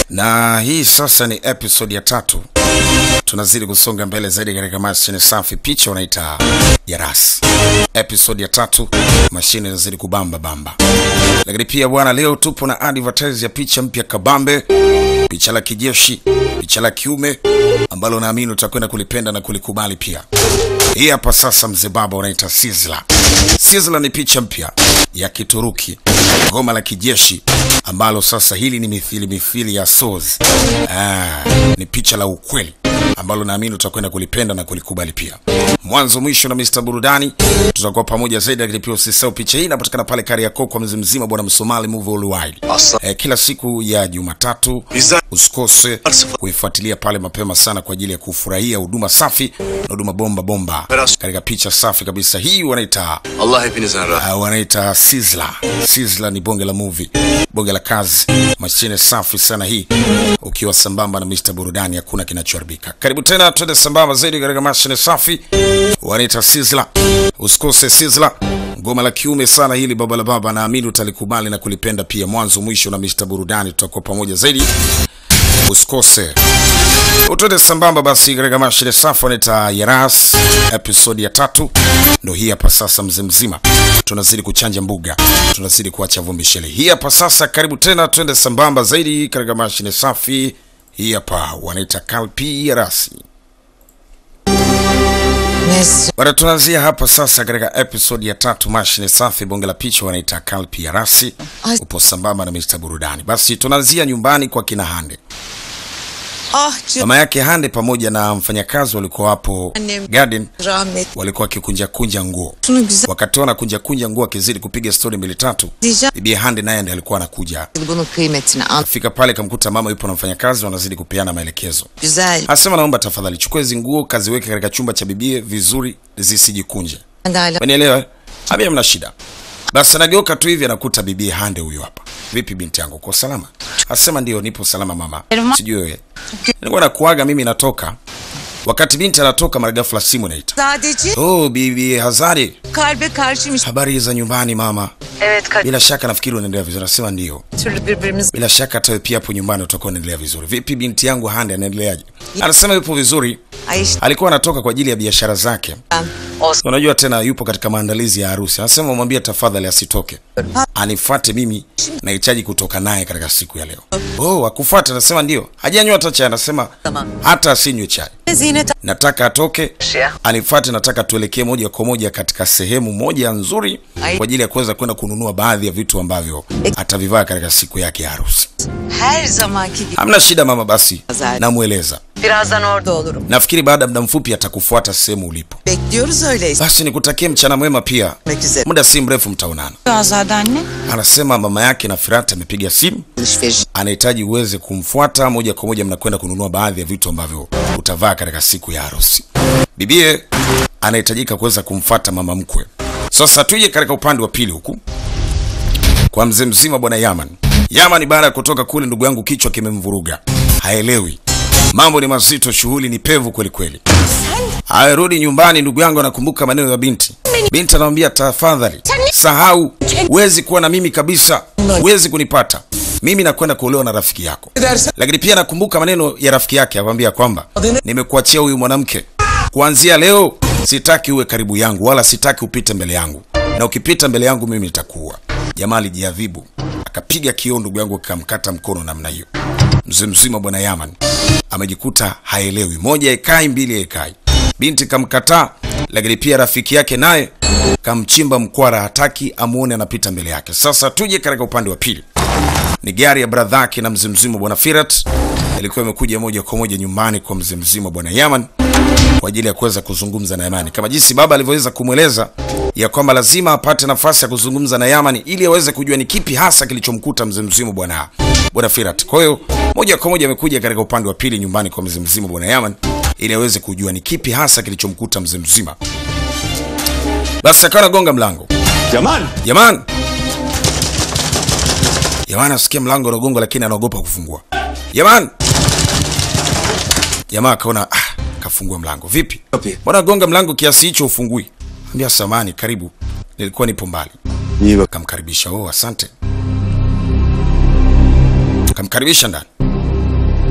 na hii sasa ni episode ya tatu. Tunazidi kusonga mbele zaidi katika mashine safi, picha unaita Yaras. Episode ya tatu, mashine inazidi kubamba bamba. Lakini pia bwana, leo tupo na advertise ya picha mpya kabambe, picha la kijeshi, picha la kiume ambalo naamini utakwenda kulipenda na kulikubali pia. Hii hapa sasa, mzee baba, unaita Sizzla. Sizzla ni picha mpya ya Kituruki, goma la kijeshi ambalo sasa hili ni mithili mithili ya Soz. Ah, ni picha la ukweli ambalo naamini utakwenda kulipenda na kulikubali pia. Mwanzo mwisho na Mr. Burudani tutakuwa pamoja zaidi, lakini pia usisahau picha hii inapatikana pale Kariakoo kwa mzee mzima bwana Msomali Move Worldwide. Eh, kila siku ya Jumatatu usikose kuifuatilia pale mapema sana kwa ajili ya kufurahia huduma safi na huduma bomba bomba katika picha safi kabisa. Hii wanaita Allah hepinizden razı. uh, wanaita Sizzla. Sizzla ni bonge la movie, bonge la kazi, mashine safi sana hii, ukiwa sambamba na Mr. Burudani, hakuna kinachoharibika. Karibu tena, twende sambamba zaidi katika mashine safi, wanaita Sizzla. Usikose Sizzla, ngoma la kiume sana hili, baba la baba, naamini utalikubali na kulipenda pia. Mwanzo mwisho na Mr. Burudani, tutakuwa pamoja zaidi, usikose utwende sambamba basi katika mashine safi wanaita Yaras, episodi ya tatu ndo hii hapa sasa. Mzee mzima, tunazidi kuchanja mbuga, tunazidi kuacha vumbi shele. Hii hapa sasa, karibu tena, twende sambamba zaidi katika mashine safi. Hii hapa wanaita Kalpi Yarasi. Mesut. Bado tunaanzia hapa sasa katika episodi ya tatu, mashine safi, bonge la picha wanaita Kalpi Yarasi. Ay. Upo sambamba na Mr. Burudani. Basi tunaanzia nyumbani kwa kina Hande. Ah canım Mama yake Hande pamoja na mfanyakazi walikuwa hapo Annem. garden rahmet. walikuwa wakikunja kunja nguo. Şunu güzel Wakati wana kunja kunja nguo akizidi kupiga stori mbili tatu, diyeceğim. bibi Hande naye ndiye alikuwa anakuja. Bunun kıymetini an. Fika pale kamkuta mama yupo na mfanyakazi wanazidi kupeana maelekezo. Güzel. Asema naomba tafadhali chukua hizi nguo kaziweke katika chumba cha bibie vizuri zisijikunje. Ben de hala Unielewa? Habia mna shida. Basi anageuka tu hivi anakuta bibi Hande huyu hapa. Vipi binti yangu, uko salama? Asema ndio, nipo salama mama. Elma. Sijui wewe. Nilikuwa nakuaga mimi natoka. Wakati binti anatoka mara ghafla simu inaita. Sadece Oh, bibi Hazari, kalbe karşıymış. habari za nyumbani mama? Evet Kadir. Bila shaka nafikiri unaendelea vizuri. Anasema ndio. Türlü birbirimiz. Bila shaka hata wewe pia hapo nyumbani utakuwa unaendelea vizuri. Vipi binti yangu Hande anaendeleaje? Anasema yupo vizuri. Ay işte Alikuwa anatoka kwa ajili ya biashara zake. ben. Osman. Unajua tena yupo katika maandalizi ya harusi. Anasema umwambie tafadhali asitoke. Anifuate mimi nahitaji kutoka naye katika siku ya leo. Oh, akufuate anasema ndio. Hajanywa hata chai anasema Tamam. hata asinywe chai. Zinet Nataka atoke anifuate, nataka tuelekee moja kwa moja katika sehemu moja nzuri Ai. kwa ajili ya kuweza kwenda kununua baadhi ya vitu ambavyo atavivaa katika siku yake ya harusi. her zamanki gibi. Hamna shida mama, basi Zaten. namweleza. Birazdan orada olurum. Nafikiri baada ya muda mfupi atakufuata sehemu ulipo. Bekliyoruz öyleyse. Basi nikutakie mchana mwema pia, Gitmek üzere. muda si mrefu mtaonana. Azade anne. Anasema mama yake na Firata amepiga simu, Alışveriş. anahitaji uweze kumfuata moja kwa moja, mnakwenda kununua baadhi ya vitu ambavyo utavaa katika siku ya harusi. Bibie anahitajika kuweza kumfuata mama mkwe. Sasa tuje katika upande wa pili huku kwa mzee mzima bwana Yaman. Yaman baada ya kutoka kule, ndugu yangu, kichwa kimemvuruga, haelewi mambo ni mazito, shughuli ni pevu kweli kweli. Aerudi nyumbani, ndugu yangu anakumbuka maneno ya binti. Binti anamwambia tafadhali, sahau, huwezi kuwa na mimi kabisa, huwezi kunipata mimi, nakwenda kuolewa na rafiki yako. Lakini pia nakumbuka maneno ya rafiki yake, akamwambia kwamba nimekuachia huyu mwanamke, kuanzia leo sitaki uwe karibu yangu, wala sitaki upite mbele yangu, na ukipita mbele yangu mimi nitakuua. Jamaa alijiadhibu, akapiga kioo, ndugu yangu, akamkata mkono namna hiyo. Mzee mzima bwana Yaman amejikuta haelewi, moja ekai, mbili ekai. Binti kamkataa, lakini pia rafiki yake naye kamchimba mkwara, hataki amuone anapita mbele yake. Sasa tuje katika upande wa pili, ni gari ya bradhake na mzee mzima bwana Firat ilikuwa imekuja moja kwa moja nyumbani kwa mzee mzima bwana Yaman kwa ajili ya kuweza kuzungumza na Yamani, kama jinsi baba alivyoweza kumweleza ya kwamba lazima apate nafasi ya kuzungumza na Yamani ili aweze kujua ni kipi hasa kilichomkuta mzee mzima bwana bwana Firat. Kwa hiyo moja kwa moja amekuja katika upande wa pili nyumbani kwa mzee mzima bwana Yaman ili aweze kujua ni kipi hasa kilichomkuta mzee mzima. Basi akawa anagonga mlango. Cemal. Yaman, Yaman asikia mlango unagonga, lakini anaogopa kufungua. Yaman, jamaa akaona ah, kafungua mlango. Vipi, Kapıyı. mbona gonga mlango kiasi hicho ufungui? Ambia samani, karibu, nilikuwa nipo mbali. İyi bak. Kamkaribisha. Oh, asante. Kamkaribisha ndani.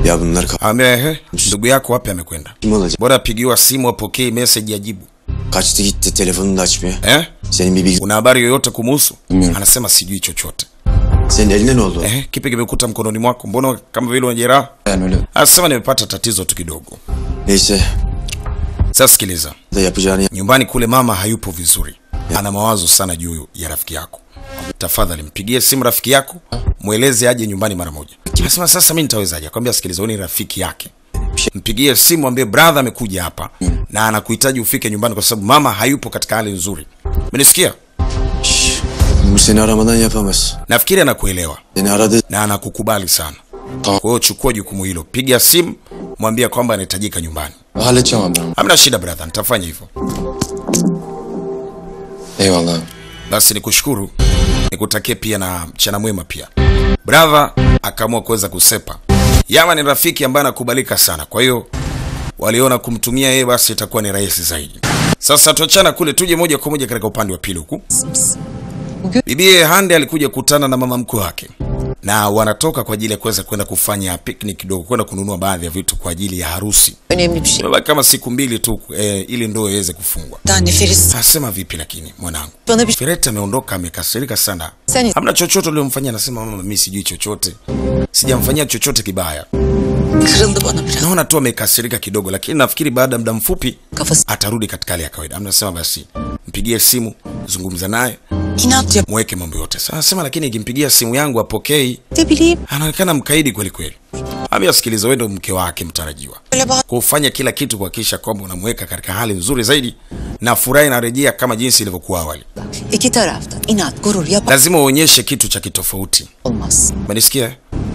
Ya bunlar ka- Ambia ehe, ndugu yako wapi amekwenda? kim olacak? Bora apigiwa simu apokee message ajibu. Kaçtı gitti telefonunu da açmıyor. Eh? Senin bir bilgi... Una habari yoyote kumuhusu? Bilmiyorum. Anasema sijui chochote. Senin eline ne oldu? Eh, kipi kimekuta mkononi mwako? Mbona kama vile una jeraha? Yani öyle. Anasema nimepata tatizo tu kidogo. Neyse. Sasa sikiliza. Da yapacağını yap. Nyumbani kule mama hayupo vizuri. Ana mawazo sana juu ya rafiki yako. Tafadhali mpigie simu rafiki yako, mweleze aje nyumbani mara moja. Anasema sasa mimi nitawezaje? Akwambia sikiliza, wewe ni rafiki yake. Mpigie simu ambie brother amekuja hapa na anakuhitaji ufike nyumbani kwa sababu mama hayupo katika hali nzuri. Umenisikia? Şşş. Bu seni aramadan yapamaz. Nafikiri anakuelewa Seni aradı. na anakukubali sana. Tamam. Kwa hiyo chukua jukumu hilo, piga simu, mwambie kwamba anahitajika nyumbani. Halledeceğim abi ben. Hamna shida brother, nitafanya hivyo. Eyvallah abi. Basi nikushukuru, nikutakie pia na mchana mwema pia. Brother akaamua kuweza kusepa. Yama ni rafiki ambaye anakubalika sana, kwa hiyo waliona kumtumia yeye basi itakuwa ni rahisi zaidi. Sasa tuachana kule, tuje moja kwa moja katika upande wa pili huku. Bibie Hande alikuja kukutana na mama mkwe wake na wanatoka kwa ajili ya kuweza kwenda kufanya picnic kidogo, kwenda kununua baadhi ya vitu kwa ajili ya harusi. Önemli bir şey. Imebaki kama siku mbili tu eh, ili ndoa iweze kufungwa. Daha nefes. Asema vipi lakini mwanangu? Bana bir şey Firete ameondoka amekasirika sana. Sen- Hamna chochote uliomfanyia, anasema mama, mimi sijui chochote, sijamfanyia chochote kibaya, kırıldı bana biraz. naona tu amekasirika kidogo, lakini nafikiri baada ya muda mfupi Kafası atarudi katika hali ya kawaida. Anasema basi mpigie simu, zungumza naye, inat yap. mweke mambo yote. Sasa anasema lakini ikimpigia simu yangu apokei, Ne bileyim. anaonekana mkaidi kweli kweli. Ambia sikiliza, wewe ndo mke wake mtarajiwa, Öyle bak. kufanya kila kitu kuhakikisha kwamba unamweka katika hali nzuri zaidi na furaha inarejea kama jinsi ilivyokuwa awali. İki tarafta inat, gurur yap Lazima uonyeshe kitu cha kitofauti. olmaz. Umenisikia?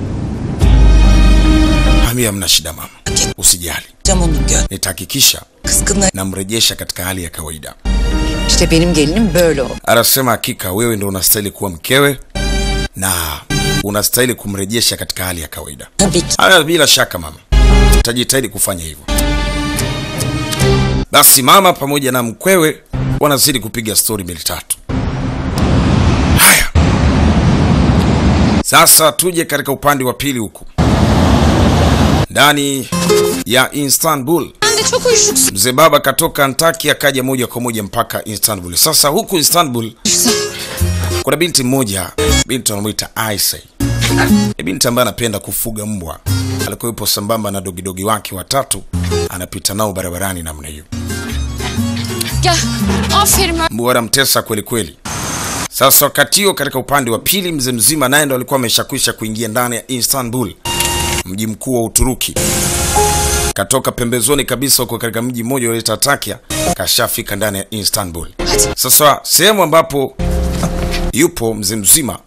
Ambia hamna shida mama, usijali, Cam onun gön. nitahakikisha Kıskınlar. namrejesha katika hali ya kawaida. İşte benim gelinim böyle ol. Anasema hakika wewe ndo unastahili kuwa mkewe na unastahili kumrejesha katika hali ya kawaida. Tabii ki. Haya, bila shaka mama, utajitahidi kufanya hivyo. Basi mama pamoja na mkwewe wanazidi kupiga stori mbili tatu. Haya, sasa tuje katika upande wa pili huku ndani ya Istanbul. Sen de çok uyuşuksun. Mzee baba katoka Antaki akaja moja kwa moja mpaka Istanbul. Sasa huku Istanbul kuna binti mmoja, binti wanamwita Aisha. Ni binti ambaye anapenda kufuga mbwa. Alikuwa yupo sambamba na dogidogi wake watatu, anapita nao barabarani namna hiyo. Gel. Aferin. Mbwa wanamtesa kweli kweli. Sasa wakati huo katika upande wa pili, mzee mzima naye ndo alikuwa ameshakwisha kuingia ndani ya Istanbul, mji mkuu wa Uturuki. Katoka pembezoni kabisa huko katika mji mmoja unaoitwa Takia, kashafika ndani ya Istanbul. Sasa sehemu ambapo yupo mzee mzima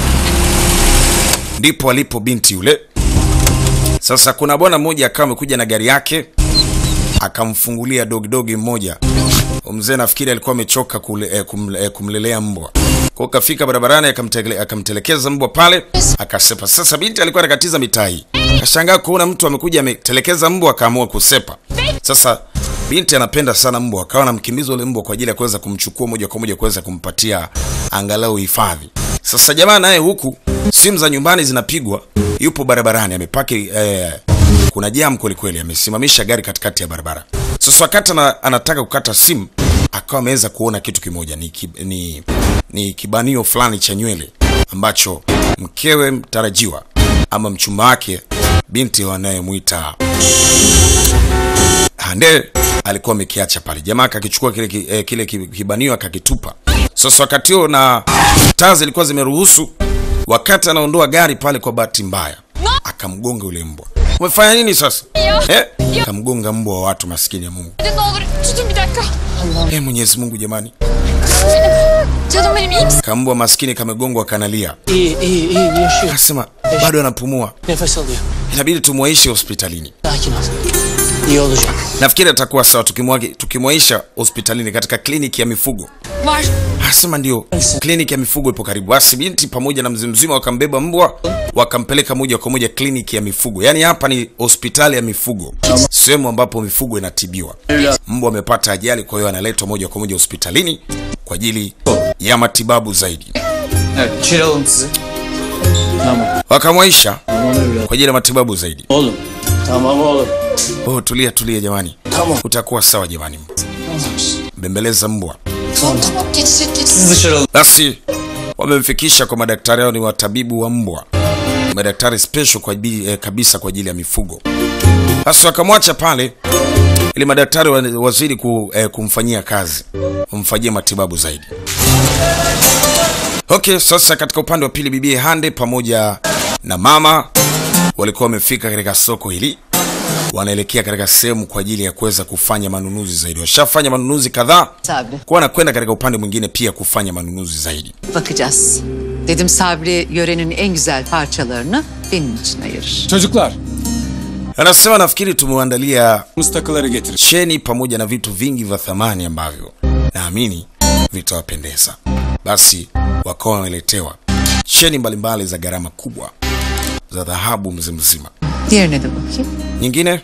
ndipo alipo binti yule. Sasa kuna bwana mmoja akawa amekuja na gari yake akamfungulia dogidogi mmoja. Mzee nafikiri alikuwa amechoka kule, eh, kumle, eh, kumlelea mbwa. Kwa hiyo kafika barabarani akamtele- akamtelekeza mbwa pale akasepa. Sasa binti alikuwa anakatiza mitaa hii, kashangaa kuona mtu amekuja ametelekeza mbwa akaamua kusepa. Sasa binti anapenda sana mbwa, akawa anamkimbiza ule mbwa kwa ajili ya kuweza kumchukua moja kwa moja kuweza kumpatia angalau hifadhi. Sasa jamaa naye huku simu za nyumbani zinapigwa, yupo barabarani amepaki eh, kuna jam kweli kweli, amesimamisha gari katikati ya barabara. Sasa wakati ana, anataka kukata simu akawa ameweza kuona kitu kimoja, ni, ki, ni, ni kibanio fulani cha nywele ambacho mkewe mtarajiwa ama mchumba wake binti wanayemwita Hande alikuwa amekiacha pale. Jamaa akakichukua kile, ki- eh, kile ki- kibanio akakitupa. Sasa wakati huo na taa zilikuwa zimeruhusu, wakati anaondoa gari pale, kwa bahati mbaya akamgonga ule mbwa. Umefanya nini sasa? Eh? Akamgonga mbwa wa watu, maskini ya Mungu. Hadi ne olur tutun bir dakika. Eh, Mwenyezi Mungu jamani, Canım benim iyi misin? kambwa maskini kamegongwa kanalia. İyi iyi iyi yaşıyor. Akasema bado anapumua, Nefes alıyor. inabidi tumwaishe hospitalini. Sakin ol. İyi olacak. Nafikiri atakuwa sawa tukimwagi- tukimwaisha hospitalini katika kliniki ya mifugo. Var. Asema ndio, kliniki ya mifugo ipo karibu. Basi binti pamoja na mzee mzima wakambeba mbwa wakampeleka moja kwa moja kliniki ya mifugo. Yaani hapa ni hospitali ya mifugo, sehemu ambapo mifugo inatibiwa. Mbwa amepata ajali, kwa hiyo analetwa moja kwa moja hospitalini kwa ajili ya matibabu zaidi. Evet içeri alalım sizi. Tamam. Wakamwaisha Tamam evladım. kwa ajili ya matibabu zaidi. Oğlum Tamam oğlum. Oh, tulia tulia jamani, Tamam. utakuwa sawa jamani. Bembeleza mbwa. Tamam tamam geçecek geçecek. Siz dışarı alın. Basi wamemfikisha kwa madaktari hao, ni watabibu wa mbwa, Ni madaktari special kwa ajili, eh, kabisa kwa ajili ya mifugo. Basi wakamwacha pale ili madaktari wa- wazidi ku, eh, kumfanyia kazi, kumfanyia matibabu zaidi. Okay, sasa katika upande wa pili, bibie Hande pamoja na mama walikuwa wamefika katika soko hili, wanaelekea katika sehemu kwa ajili ya kuweza kufanya manunuzi zaidi. Washafanya manunuzi kadhaa, Sabri. kwa wanakwenda katika upande mwingine pia kufanya manunuzi zaidi. Bakacağız. Dedim Sabri yörenin en güzel parçalarını benim için ayırır. Çocuklar, Anasema nafikiri tumewaandalia takıları getirin. cheni pamoja na vitu vingi vya thamani ambavyo naamini vitawapendeza. Basi wakawa wameletewa cheni mbalimbali za gharama kubwa za dhahabu mzee mzima. Diğerine de bakayım. Nyingine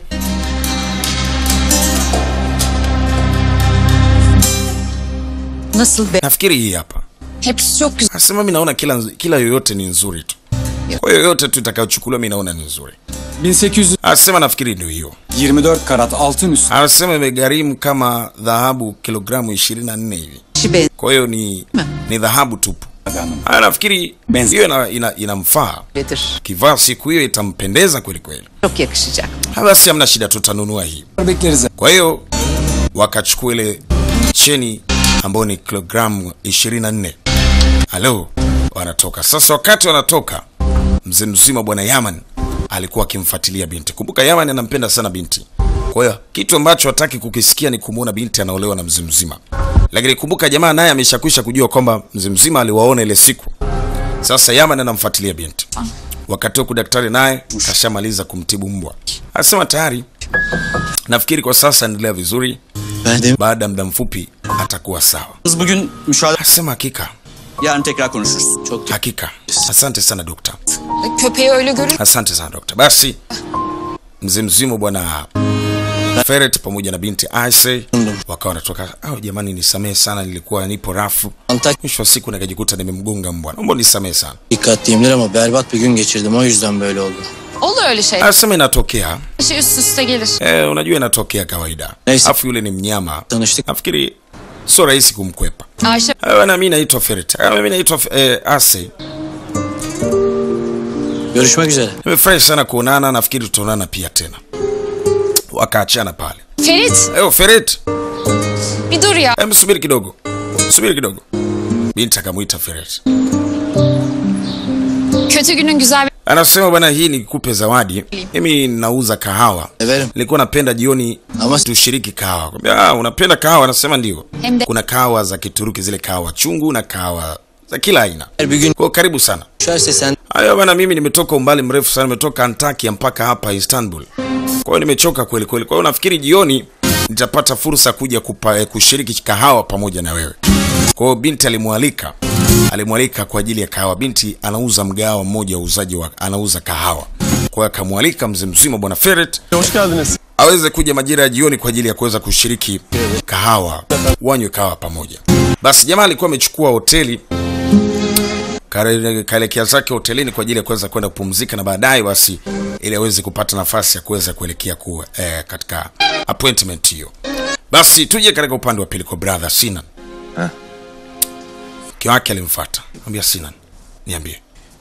Nasıl be? nafikiri hii hapa. Hepsi çok güzel. Anasema mimi naona kila kila yoyote ni nzuri tu, kwa hiyo yoyote tu itakayochukuliwa mimi naona ni nzuri. 1824 Anasema nafikiri ndio hiyo. karat altın üstü. Anasema imegharimu kama dhahabu kilogramu 24 hivi, İşi be. kwa hiyo ni ni dhahabu tupu. Hanım. Ah, nafikiri Benzi- hiyo ina, ina, inamfaa Öyledir. kivaa siku hiyo itampendeza kweli kweli. Çok yakışacak. Ah, Basi hamna shida, tutanunua hii. Bekleriz. Kwa hiyo wakachukua ile cheni ambayo ni kilogramu 24. Halo, wanatoka sasa. Wakati wanatoka, mzee mzima bwana Yaman alikuwa akimfuatilia binti. Kumbuka Yaman anampenda sana binti, kwa hiyo kitu ambacho hataki kukisikia ni kumwona binti anaolewa na mzee mzima. Lakini kumbuka jamaa naye ameshakwisha kujua kwamba mzee mzima aliwaona ile siku. Sasa Yaman anamfuatilia binti. Wakati huku daktari naye kashamaliza kumtibu mbwa, anasema tayari Nafikiri kwa sasa endelea vizuri, Ben de baada ya muda mfupi atakuwa sawa. Bugün müşahede Asema hakika, yarın tekrar konuşuruz. çok hakika. Asante sana dokta, Köpeği öyle görür. asante sana dokta. Basi mzee mzima bwana Ferret pamoja na binti Aise wakawa wanatoka. Au jamani, nisamehe sana, nilikuwa nipo rafu, Antak mwisho wa siku nikajikuta nimemgonga mbwa, naomba nisamehe sana. dikkatliyimdir ama berbat bir gün geçirdim o yüzden böyle oldu. Olur öyle şey. Asema inatokea, Her şey üst üste gelir. eh, unajua inatokea kawaida, Neyse. afu yule ni mnyama, Tanıştık. nafikiri sio rahisi kumkwepa. Ayşe Ah, Bwana, mi naitwa Ferret, Ah, mimi naitwa eh, Ase. Görüşmek üzere. Nimefurahi sana kuonana, nafikiri tutaonana pia tena. Wakaachana pale. Ferit Eyo Feret, bir dur ya. em, subiri kidogo, subiri kidogo. Binti akamwita Feret, Kötü günün güzel bir... anasema bwana, hii nikupe zawadi. Mimi nauza kahawa, Severim. nilikuwa napenda jioni Ama tushiriki kahawa. Kwambia, ah, unapenda kahawa? Anasema ndio. Hem de- Kuna kahawa za Kituruki, zile kahawa chungu na kahawa za kila aina. her bir gün Kwa hiyo karibu sana. düşerse sen Hayo bana, mimi nimetoka umbali mrefu sana, nimetoka Antakya mpaka hapa Istanbul. Kwa hiyo nimechoka kweli kweli. Kwa hiyo nafikiri jioni nitapata fursa kuja kupa, eh, kushiriki kahawa pamoja na wewe. Kwa hiyo binti alimwalika, alimwalika kwa ajili ya kahawa. Binti anauza mgahawa mmoja wa uuzaji wa anauza kahawa. Kwa hiyo akamwalika mzee mzima bwana Ferret Hoş geldiniz. aweze kuja majira ya jioni kwa ajili ya kuweza kushiriki kahawa, wanywe kahawa pamoja. Basi jamaa alikuwa amechukua hoteli kare- kaelekea zake hotelini kwa ajili ya kuweza kwenda kupumzika na baadaye basi ili aweze kupata nafasi ya kuweza kuelekea ku, eh, katika appointment hiyo. Basi tuje katika upande wa pili kwa brother Sinan. Mke wake alimfuata, mwambia Sinan, niambie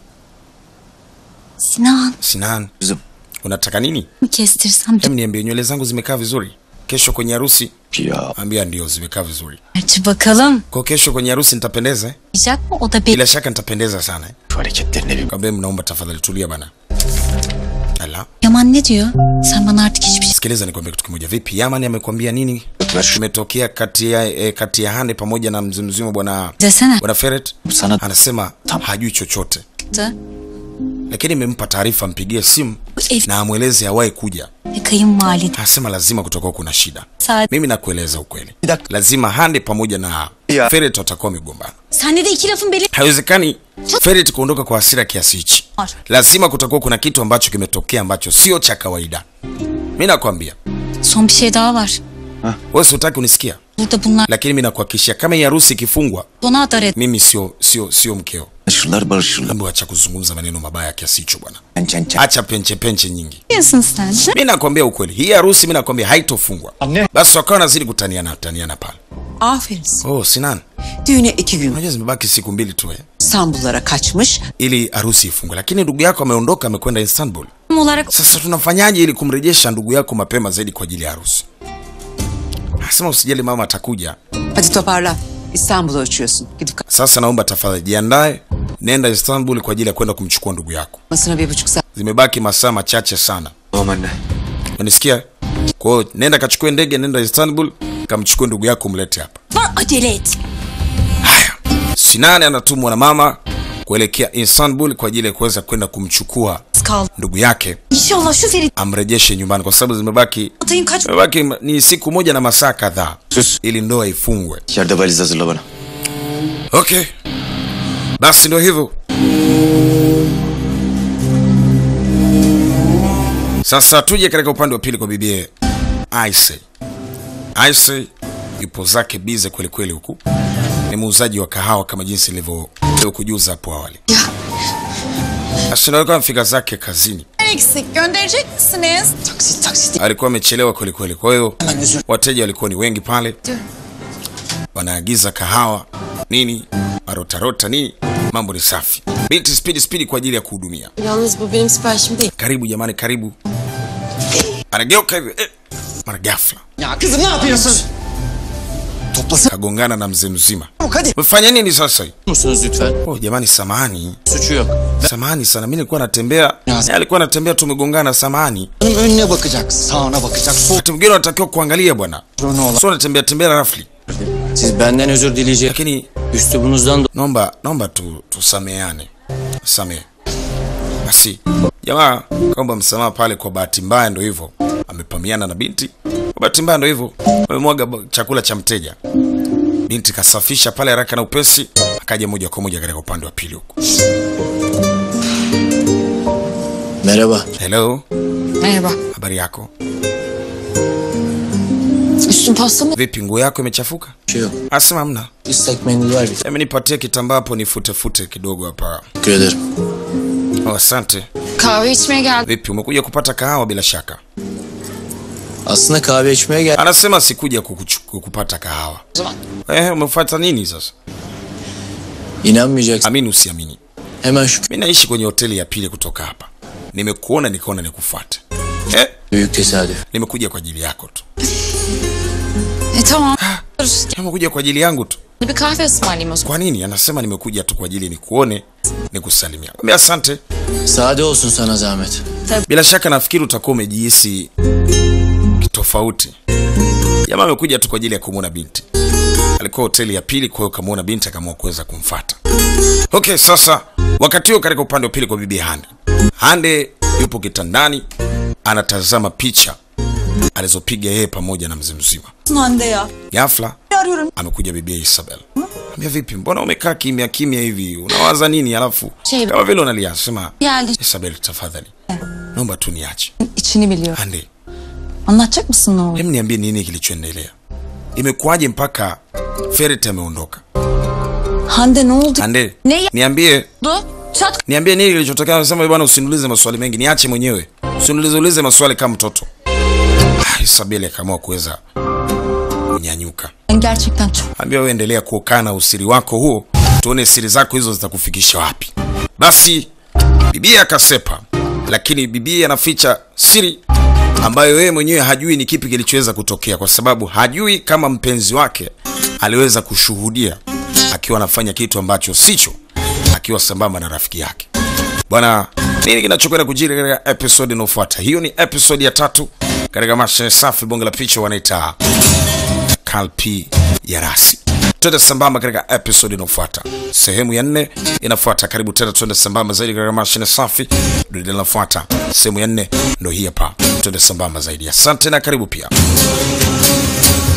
Sinan Sinan, Kızım. unataka nini? mi kestirsem Hem niambie, nywele zangu zimekaa vizuri kesho kwenye harusi? ya Ambia ndio, zimekaa vizuri. gerçi bakalım. Kwa kesho kwenye harusi nitapendeza eh? Diyecek mi? O da belli. Bila shaka nitapendeza sana eh? şu hareketlerine bir Kwambia mnaomba tafadhali tulia bana. Ala, Yaman ne diyor? Sen bana artık hiçbir şey... sikiliza nikwambie kitu kimoja. Vipi, Yaman amekwambia nini kimetokea kati ya eh, kati ya Hande pamoja na mzee mzima bwana Desene. bwana Ferret? sana Anasema hajui chochote, Da. lakini imempa taarifa mpigie simu Bu ev na amweleze awahi kuja. ve kayınvalide. Anasema lazima kutakuwa kuna shida. Saat. Mimi nakueleza ukweli, lazima Hande pamoja na Ferret watakuwa wamegombana. Sende de iki lafın beli Haiwezekani Ferret kuondoka kwa hasira kiasi hichi. var. Lazima kutakuwa kuna kitu ambacho kimetokea ambacho sio cha kawaida. Mi nakwambia Son bir şey daha var. wewe, si utaki unisikia? Burada bunlar lakini mimi nakuhakikishia kama hii harusi ikifungwa, bana adar et. mimi sio sio sio mkeo. Barışırlar barışırlar. Hebu acha kuzungumza maneno mabaya kiasi hicho bwana, acha penche penche nyingi. Diyorsun sen. Mimi nakwambia ukweli, hii harusi mimi nakwambia haitofungwa. Basi wakawa nazidi kutaniana taniana pale. Aferin. sana. Oh Sinan, Düğüne iki gün unajua zimebaki siku mbili tu eh, İstanbullara kaçmış. ili harusi ifungwe, lakini ndugu yako ameondoka amekwenda Istanbul. Tam olarak Sasa tunafanyaje ili kumrejesha ndugu yako mapema zaidi kwa ajili ya harusi? Asema usijali, mama atakuja. Hadi toparlan. İstanbul'a uçuyorsun. Gidip Sasa naomba tafadhali jiandae, nenda Istanbul kwa ajili ya kwenda kumchukua ndugu yako. kalmasına bir buçuk saat. Zimebaki masaa machache sana, Tamam anne. unanisikia? Kwa hiyo nenda kachukue ndege, nenda Istanbul, kamchukue ndugu yako, mlete hapa. var acele et. Sinani anatumwa na mama kuelekea Istanbul kwa ajili ya kuweza kwenda kumchukua Kaldı. ndugu yake İnşallah şu Ferit amrejeshe nyumbani, kwa sababu zimebaki atayım kaç zimebaki ni siku moja na masaa kadhaa Sus. ili ndoa ifungwe. İçeride valiz hazırla bana. Okay, basi ndio hivyo. Sasa tuje katika upande wa pili kwa bibie Aise. Aise yupo zake bize kweli kweli, huku ni muuzaji wa kahawa kama jinsi nilivyo nilivyokujuza hapo awali. Sasa alikuwa amefika zake kazini, Eksik gönderecek misiniz? Taksit taksit. alikuwa amechelewa kweli kweli, kwa hiyo Hemen özür. wateja walikuwa ni wengi pale, wanaagiza kahawa nini, marotarota nini, mambo ni safi. Binti spidi spidi kwa ajili ya kuhudumia. Yalnız bu benim siparişim değil. Karibu jamani, karibu. Anageuka hivi eh, mara ghafla Ya kızım ne yapıyorsun? Toplasana kagongana na mzee mzima. hadi. Mfanya nini sasa? hii? musunuz lütfen? Oh jamani, samahani, Suçu yok. samahani sana, mimi nilikuwa natembea, Ya. yeye alikuwa anatembea, tumegongana. Samahani. Hanım önüne bakacak, sağına bakacak, Wakati mwingine unatakiwa kuangalia bwana, soluna olan. sio unatembea tembea rafli. Siz benden özür dileyecek. Lakini Üslubunuzdan naomba naomba tu tusameane, samehe basi. Jamaa kaomba msamaha pale, kwa bahati mbaya ndo hivyo amepamiana na binti, kwa bahati mbaya ndo hivyo amemwaga ba- chakula cha mteja. Binti kasafisha pale haraka na upesi, akaja moja kwa moja katika upande wa pili huku. Merhaba. Hello, Merhaba. habari yako? Üstün pasta mı? Vipi, nguo yako imechafuka? Bir şey yok. Asema hamna. İstek mendil var bir. Hebu nipatie kitambaa hapo nifute fute kidogo hapa. Teşekkür ederim. Oh, asante. Kahve içmeye geldim. Vipi, umekuja kupata kahawa bila shaka? Aslında kahve içmeye gel. Anasema sikuja kukuchu- kukupata kahawa. zaman. Eh, umefuata nini sasa? İnanmayacaksın. Amini usiamini, Hemen şu mi naishi kwenye hoteli ya pili kutoka hapa. Nimekuona nikaona nikufuate. Eh, büyük tesadüf. nimekuja kwa ajili yako tu, E tamam. nimekuja kwa ajili yangu tu. Bir kahve ısmarlayayım o zaman. Kwa nini? Anasema nimekuja tu kwa ajili nikuone, nikusalimia. Mwambie asante. Sade olsun sana zahmet. Bila shaka nafikiri utakuwa umejihisi tofauti. Jamaa amekuja tu kwa ajili ya kumwona binti. Alikuwa hoteli ya pili, kwa hiyo kamwona binti akaamua kuweza kumfata. Okay, sasa wakati huo katika upande wa pili kwa bibi Hande, Hande yupo kitandani anatazama picha alizopiga yeye pamoja na mzee mzima. Hande ya. Ghafla amekuja bibi Isabel. Ambia vipi, mbona umekaa kimya kimya hivi? Unawaza nini? Alafu Şey- kama vile unalia, sema Geldi. Isabel, tafadhali naomba tu niache. İçini biliyor. Hande, Anlatacak mısın ne oldu? Hem niambie nini kilichoendelea? Imekuwaje mpaka Ferit ameondoka? Hande ne oldu? Ande, Ne niambie, Çat niambie nini kilichotokea. Anasema bwana, usiniulize maswali mengi, niache mwenyewe, usiniulize ulize maswali kama mtoto. Ah, Isabeli akaamua kuweza kunyanyuka. ben gerçekten çok Ambia wewe endelea kuokaa na usiri wako huo, tuone siri zako hizo zitakufikisha wapi. Basi bibi akasepa, lakini bibi anaficha siri ambayo yeye mwenyewe hajui ni kipi kilichoweza kutokea, kwa sababu hajui kama mpenzi wake aliweza kushuhudia akiwa anafanya kitu ambacho sicho, akiwa sambamba na rafiki yake. Bwana, nini kinachokwenda kujiri katika episode inayofuata? Hiyo ni episode ya tatu katika masha safi, bonge la picha wanaita kalpi ya rasi. Twende sambamba katika episode inayofuata, sehemu ya nne inafuata. Karibu tena, twende sambamba zaidi katika mashine safi. Dunia inafuata sehemu ya nne, ndo hii hapa. Twende sambamba zaidi. Asante na karibu pia.